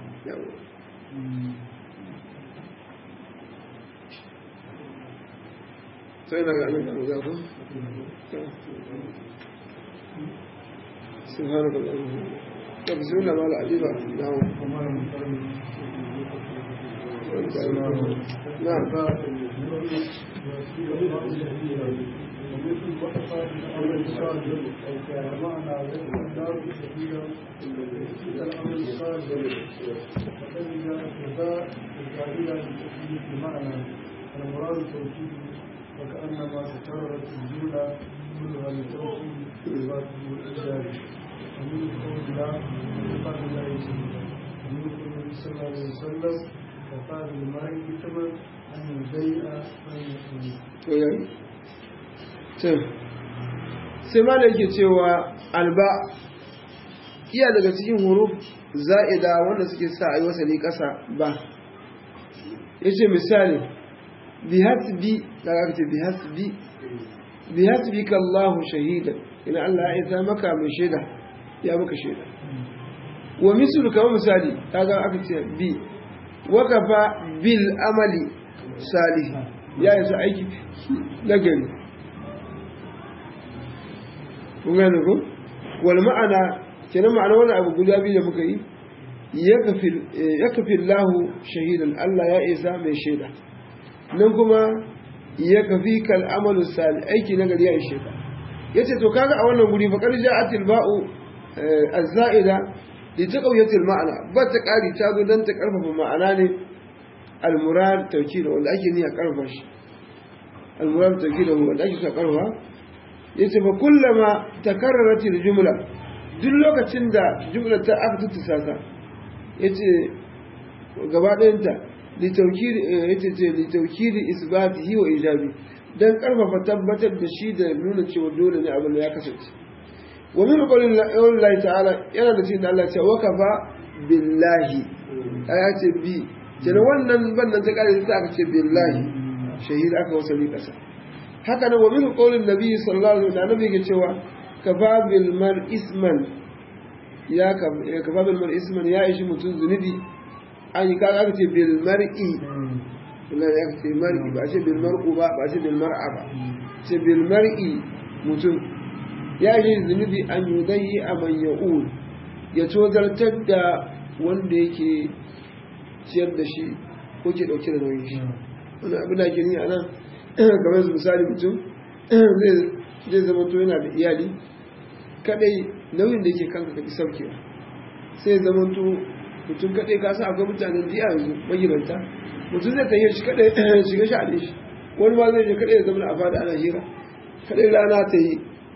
sai na ganin da za ku سبحانك اللهم طب بسم الله ما العجيبة نعم نعم المراد التوكيد وكأنما تكررت الجملة كلها للتوكيد إثباته الإجابة ومن قول الله وقال الله تعالى ومن قول النبي صلى الله عليه وسلم وقال المرء كما أن يبيع to yayi to sai ma da yake cewa alba iya daga cikin huruf za'ida wanda suke sa a yi wasali ƙasa ba ya ce misali bihasbi da aka ce bihasbi bihasbi ka Allahu shahidan ina Allah ya isa maka mai shaida ya maka shaida wa mislu kamar misali kaga aka ce bi wakafa bil amali salih ya isa aiki na gari kun gane ko wal ma'ana kenan ma'ana wani abu guda biyu da muka yi ya kafi lahu shahidan Allah ya isa mai shaida nan kuma ya kafi kal amalu sali aiki na gari ya ishe ka ya ce to kaga a wannan guri faƙar ja'atil ba'u az-za'ida li taqawiyatil ma'ana ba ta ƙari ta zo dan ta ƙarfafa ma'ana ne al-murad tawkid wanda ake niyya ƙarfafa shi al-murad tawkid wanda ake sa ƙarfafa yace fa kullama takarrarat al-jumla duk lokacin da jumla ta aka tuttusa ta yace gaba ɗayanta litaukiri isbatihi wa ijabi dan karfafa tabbatar da shi da nuna cewa dole ne abin da ya kasance wa min qawlin Allah ta'ala yana da cikin Allah ce wakafa billahi aya ce bi kenan wannan bannan ta kare ta aka ce billahi shahid aka wasali kasa haka nan wa min qawlin nabi sallallahu alaihi wasallam nabi ke cewa kafa bil mar isman ya kafa bil mar isman ya ishi mutun zunubi an yi kaga aka ce bil mar'i ina da aka ce mar'i ba ce bil mar'u ba ba ce bil mar'a ba ce bil mar'i mutum ya yi zunubi an yi zai a man ya'ul ya tozartar da wanda yake ciyar da shi ko ke dauke da nauyin shi wani abu da ke ni a nan kamar su misali mutum zai zama to yana da iyali kadai nauyin da yake kanka ka ki saukewa sai zama to mutum kaɗai ka sa akwai mutanen jiya yanzu magidanta mutum zai tafiye shi kaɗai shiga shi a shi wani ma zai je kaɗai ya zama a fada ana hira kaɗai rana ta yi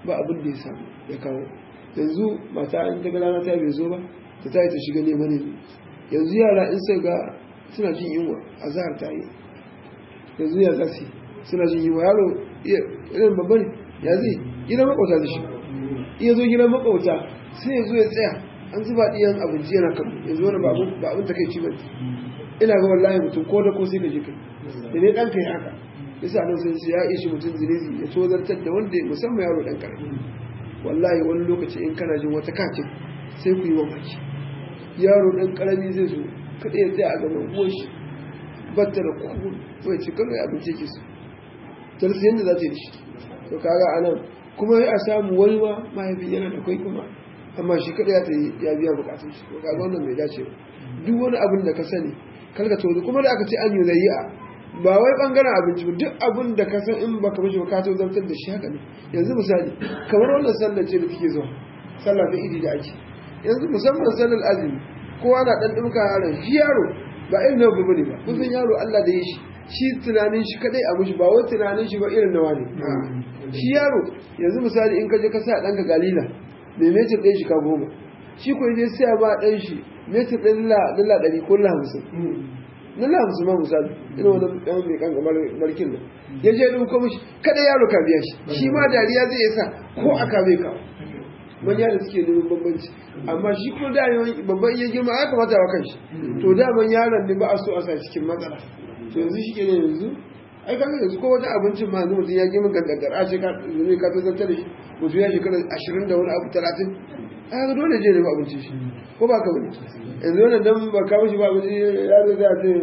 ba abin da ya samu ya kawo yanzu mata an daga rana ta bai zo ba ta tayi ta shiga neman ne yanzu yara in sai ga suna jin yunwa a zahar ta yi yanzu ya zasi suna jin yunwa yaro irin babba ne ya zai gidan makwauta da shi iya zo gidan makwauta sai ya zo ya tsaya an zuba ɗiyan abinci yana kan yanzu wani ba abin ta kai ci bane ina ga wallahi mutum ko da ko sai ka je kai da ne ɗan kai haka yasa nan sun ya ishi mutum zinizi ya tozartar da wanda musamman yaro ɗan ƙarami wallahi wani lokaci in kana jin wata kakin sai ku yi mamaki yaro ɗan ƙarami zai zo kada ya tsaya a gaban uwan shi batta da kuku bai ci kawai abinci ke su tarsi yadda za ta yi shi to kaga a nan kuma a samu wani ma mahaifin yana da kwai kuma amma shi kada ya ta yi ya biya bukatun shi to kaga wannan bai dace ba duk wani abin da ka sani karka tozo kuma da aka ce an yi zayya ba wai bangaren abinci ba duk abin da ka san in baka mishi ba ka to zartar da shi haka ne yanzu misali kamar wannan sallar ce da take zuwa sallar da idi da ake yanzu musamman sallar azumi kowa na dan dumka yaron shi yaro ba irin na babu ne ba kun san yaro Allah da ya shi shi tunanin shi kadai a mishi ba wai tunanin shi ba irin nawa ne shi yaro yanzu misali in ka je ka sa danka galila mai metir ɗaya shi ka goma shi ko je sai ba dan shi metir ɗin dala ɗari ko dala hamsin dala hamsin ma misali ina wani ɗan mai kan kamar markin nan ya je ɗin kuma shi kada yaro ka biya shi shi ma dariya zai sa ko aka bai kawo manya da suke neman bambanci amma shi kuma da babban iya girma ya kamata wa kanshi to daman yaron ne ba a so a sa cikin matsala to yanzu shi ke ne yanzu ai kan yanzu ko wata abincin ma yanzu mutum ya girma gangantar a ce ka zumi ka tazartar da shi mutum ya shekara ashirin da wani abu talatin a ga dole je ne ba abincin shi ko ba ka bane yanzu wannan dan ba ka mishi ba abinci ya zo da ce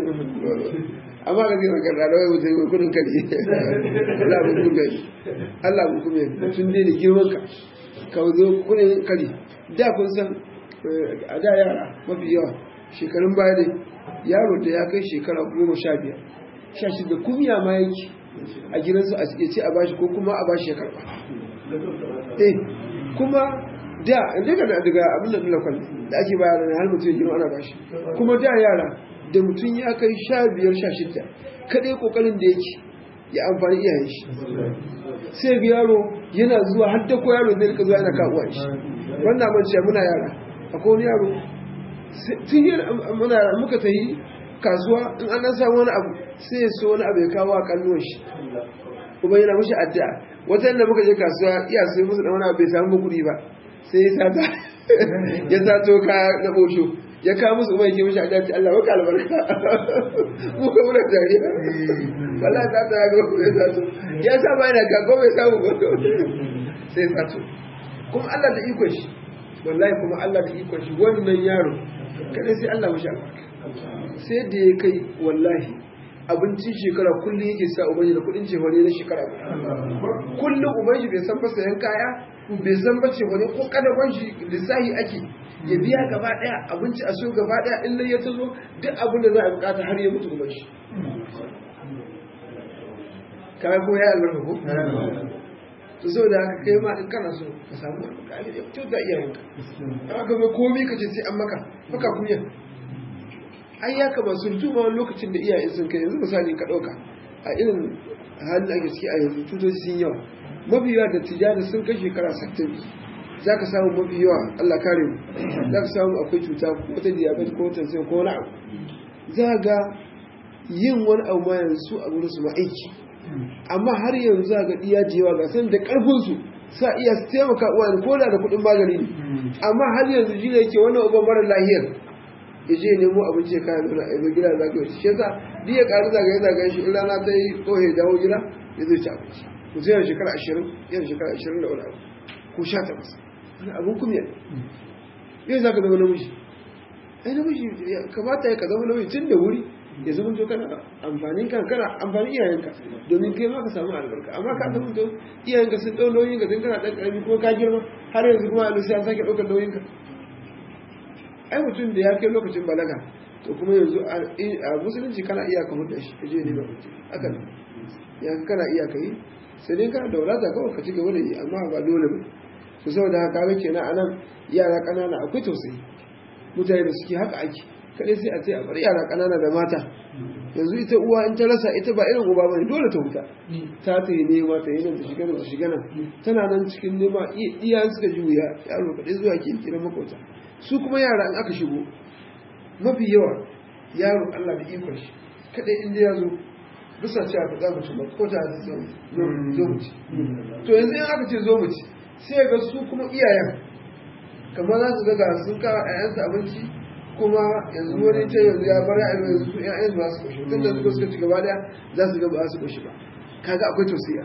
amma ka zai magana da wai mutum mai kudin kari Allah mu kuma Allah mu kuma mutum dai da girman ka ka zo kudin kari da kun san a da yara mafi yawa shekarun baya ne yaro da ya kai shekara goma sha biyar sha shida kumya ma yake a gidansu a ce a bashi ko kuma a bashi ya karba eh kuma da daga daga abin da lakon da ake bayar da har mutum ya girma ana bashi kuma da yara da mutum ya kai sha biyar sha shida kaɗai ƙoƙarin da yake ya amfani iyayen shi sai ga yaro yana zuwa har da ko yaro zai rika zuwa yana kawo shi wannan man ce muna yara akwai wani yaro tun yi muna muka ta yi kasuwa in an nan samu wani abu sai ya so wani abu ya kawo a kalluwan shi kuma yana mushi addu'a wata yadda muka je kasuwa iya sai musu da wani abu bai samu kuɗi ba sai ya sata ya sato ka na bosho ya kawo musu umar yake mishi adalci Allah maka albarka mu ka muna dariya wallahi ta ta ga ko ya sato ya sa ba yana gago bai samu ba sai sato kuma Allah da iko shi wallahi kuma Allah da iko shi wannan yaro kada sai Allah mishi albarka sai da ya kai wallahi abincin shekara kullum yake sa ubangi da kudin cefane na shekara kullum ubangi bai san fasa yan kaya bai san ba cefane ko kada kwanshi lissahi ake ya biya gaba daya abinci a so gaba daya in ya ta zo duk abin da za a bukata har ya mutu ubangi kawai ko ya albarka ko to so da haka kai ma in kana so ka samu albarka ya fito da iyayenka aka ga komai ka ce sai an maka maka kunya ai ya kama sun tuma wani lokacin da iyaye sun kai yanzu misali ka ɗauka a irin halin da ake ciki a yanzu tutoci sun yawa mafi yawa da tijjani sun kai shekara sittin za ka samu mafi yawa Allah kare mu za ka samu akwai cuta ko ta diabetes ko ta ko wani abu za ga yin wani abu ma yanzu a gurin su ma aiki amma har yanzu za ga iya jewa ga san da karfin su sa iya su taimaka uwa ko da da kuɗin magani ne amma har yanzu shi ne yake wannan uban mara lahiyar ya je nemo abinci ya kayan nuna a gida za ka yi shi yasa duk ya ƙari zagaye zagaye shi in rana ta yi ko ya dawo gida ya zai ci abinci mutum yana shekara ashirin yana shekara ashirin da wani abu ko sha takwas wani abin kumya yau za ka zama namiji ai namiji kamata ya ka zama namiji tun da wuri ya zama to kana amfanin kan kana amfanin iyayenka domin kai ma ka samu albarka amma ka zama to iyayenka sun ɗau nauyin ka tun kana ɗan ƙarami ko ka girma har yanzu kuma a lusi an sake ɗaukar nauyin ka ai mutum da ya kai lokacin balaga to kuma yanzu a musulunci kana iya ka hudu shi je ne ba mutum haka ne ya kana iya ka yi sai dai kana da wadata kawai ka ci gaba da yi amma ba dole ba su saboda haka ga kenan anan yara kanana akwai tausayi mutane da suke haka ake kaɗai sai a ce a bar yara ƙanana da mata yanzu ita uwa in ta rasa ita ba irin uba bane dole ta huta ta ta yi nema ta yi nan ta shiga nan ta shiga nan tana nan cikin nema iya suka ji wuya yaro kaɗai zuwa ke kira makauta su kuma yara in aka shigo mafi yawa yaro Allah da ikon shi kaɗai inda ya zo bisa ce a faɗa mutum ba ko ta zo mu ci to yanzu in aka ce zo mu ci sai ga su kuma iyayen kamar za su ga sun kawo ƴaƴansu abinci kuma yanzu wani ce yanzu ya bar ƴaƴan yanzu ƴaƴan ba su koshi tun da suka suka ci gaba daya za su ga ba su koshi ba kaga akwai tausiya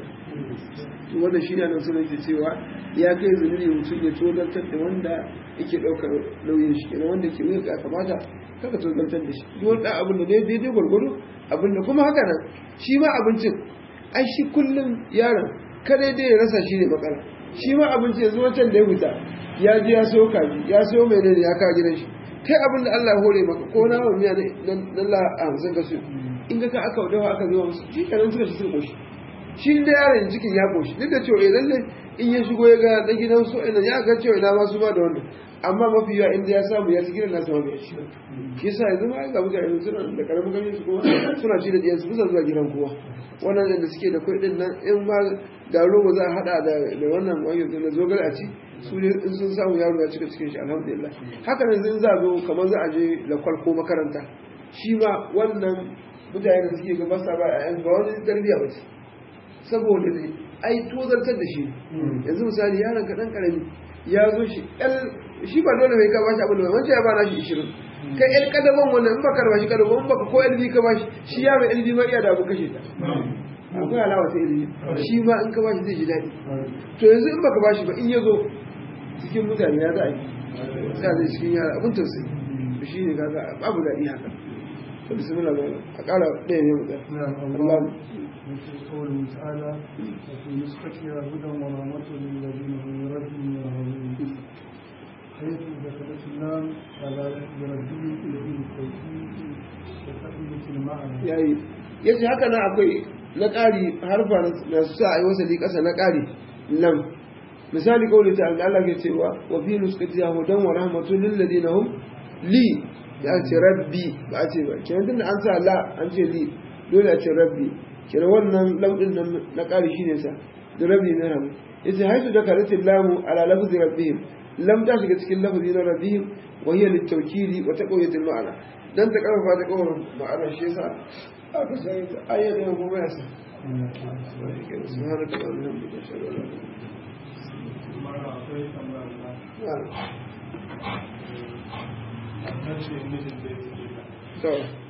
to wannan shine nan sunan yake cewa ya kai zunubi mutum ya tozartar da wanda yake ɗaukar nauyin shi kenan wanda ke wuya ya kamata kaka tozartar da shi duk wani abin da daidai gwargwado abin da kuma haka nan shi ma abincin ai shi kullum yaron kada dai ya rasa shi ne matsala shi ma abinci yanzu wancan da ya fita ya je ya sayo kaji ya sayo mai ne ya kawo gidan shi kai abin da Allah ya hore maka ko na miya na la hamsin ka su in ga ka aka dawa aka zuwa musu shi kanan suka ci sun koshi shi da yaron cikin ya koshi duk da cewa lalle in ya shigo ya ga dan gidan su ina ya ga cewa ina ma su ba da wannan amma mafi yawa inda ya samu ya ci gidan nasa ma bai ci shi yasa yanzu ma ga mutane suna da karamin ganin su kuma suna ci da diyan su bisa zuwa gidan kowa wannan da suke da kuɗin nan in ma da roba za a hada da wannan wani da zogal a ci su ne in sun samu yaro ya cika cikin shi alhamdulillah haka nan zai za zo kamar za a je lakwal ko makaranta shi ma wannan mutane da suke gaba sa ba a ba wani tarbiyya ba ce saboda ne ai tozartar da shi yanzu misali yaron ka dan karami ya zo shi shi ba dole mai ka bashi abin da wancan ya ba na shi ishirin kai yan kadaban wannan in baka ba shi kadaban in baka ko LB ka bashi shi ya mai LB ma iya da abu kashe ta akwai alawa ta ilimi shi ma in ka bashi zai ji daɗi to yanzu in baka bashi ba in ya zo cikin mutane ya za a yi sai zai cikin yara abin tausayi to shi ne kaga babu daɗi haka to bismillah ba a ƙara ɗaya ne mutum Allah قوله تعالى وفي نسختها هدى ورحمة للذين هم ربهم يرهبون حيث دخلت اللام على بربهم إليه التوحيد وتحمية المعنى yayi yace haka nan akwai na ƙari harfa na su sa a yi wasali ƙasa na ƙari nan misali kawai ta Allah ke cewa wa fi nuskati ya hudan wa rahmatun lil ladina hum li ya ce rabbi ba a ce ba kenan tunda an sa la an ce li dole a ce rabbi kenan wannan lamdin nan na ƙari shine sa da rabbi na rabu yace haitu da karatin lamu ala lafzi rabbihim lam ta shiga cikin lafzi na rabbihim wa hiya litawkili wa taqwiyatil ma'ana dan ta karfafa ta kawai ma'ana shi yasa aka sai ta ayyana kuma ya sa سبحانك اللهم وبحمدك اشهد ان لا اله الا انت to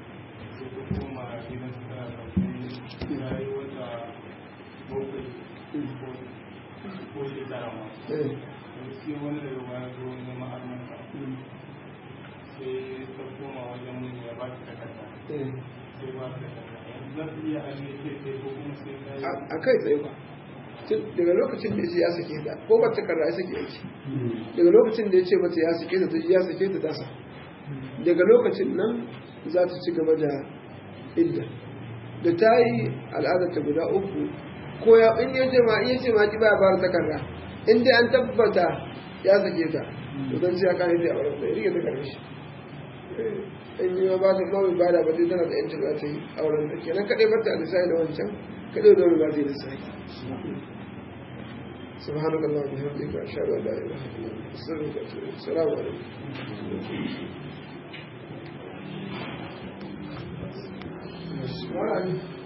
eh eh a kai tsaye ba daga lokacin da ya ce ya sake ta ko ba takarda ya sake aiki daga lokacin da ya ce mata ya sake ta ya sake ta tasa daga lokacin nan za ta ci gaba da idda da ta yi al'adar ta guda uku ko ya in ya ce ma in ya ce ma ki ba ba takarda in dai an tabbata ya sake ta to dan sai ya kare ta a wurin da rike ta kare shi in yi ba ta mawai ba da ba zai tana da yancin za ta yi auren da kenan kaɗai ba ta lissafi da wancan kaɗai da wani ba zai lissafi سبحانك اللهم وبحمدك اشهد ان لا اله الا انت استغفرك واتوب اليك السلام عليكم